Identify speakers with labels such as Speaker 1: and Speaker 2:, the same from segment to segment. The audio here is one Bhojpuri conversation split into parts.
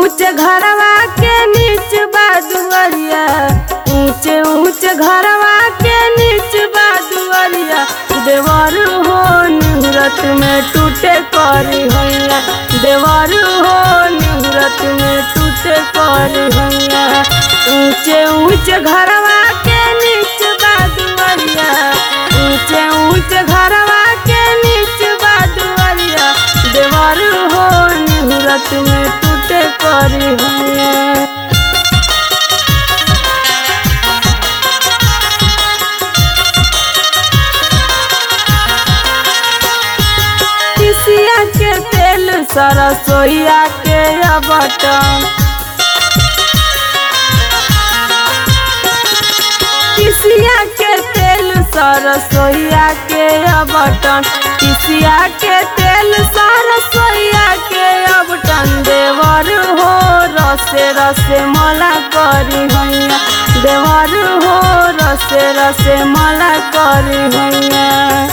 Speaker 1: ऊंचे घरवा के नीच बा दुआरिया ऊंचे ऊंचे घरवा के नीच बा दुआरिया देवर हो निहरत में टूटे करी हैया देवर हो निहरत में टूटे करी हैया ऊंचे ऊंचे घरवा के नीच बा दुआरिया ऊंचे ऊंचे घरवा के नीच बा दुआरिया देवर हो निहरत में टूटे करी हैया तिसिया के तेल सरसोईया के बटन तिसिया के तेल सरसोईया के बटन तिसिया के तेल सरसोईया के बटन देवर हो रसे रसे मला करी हैया देवर हो रसे रसे मला करी हैया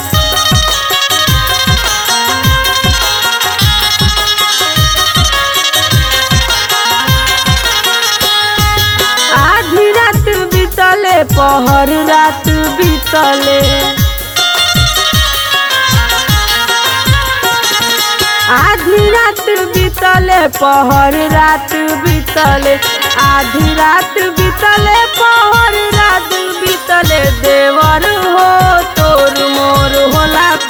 Speaker 1: आधी रात बीतले पहर रात बीतले आधी रात बीतले पहर रात बीतले आधी रात बीतले पहर रात बीतले देवर हो तोर मोर होला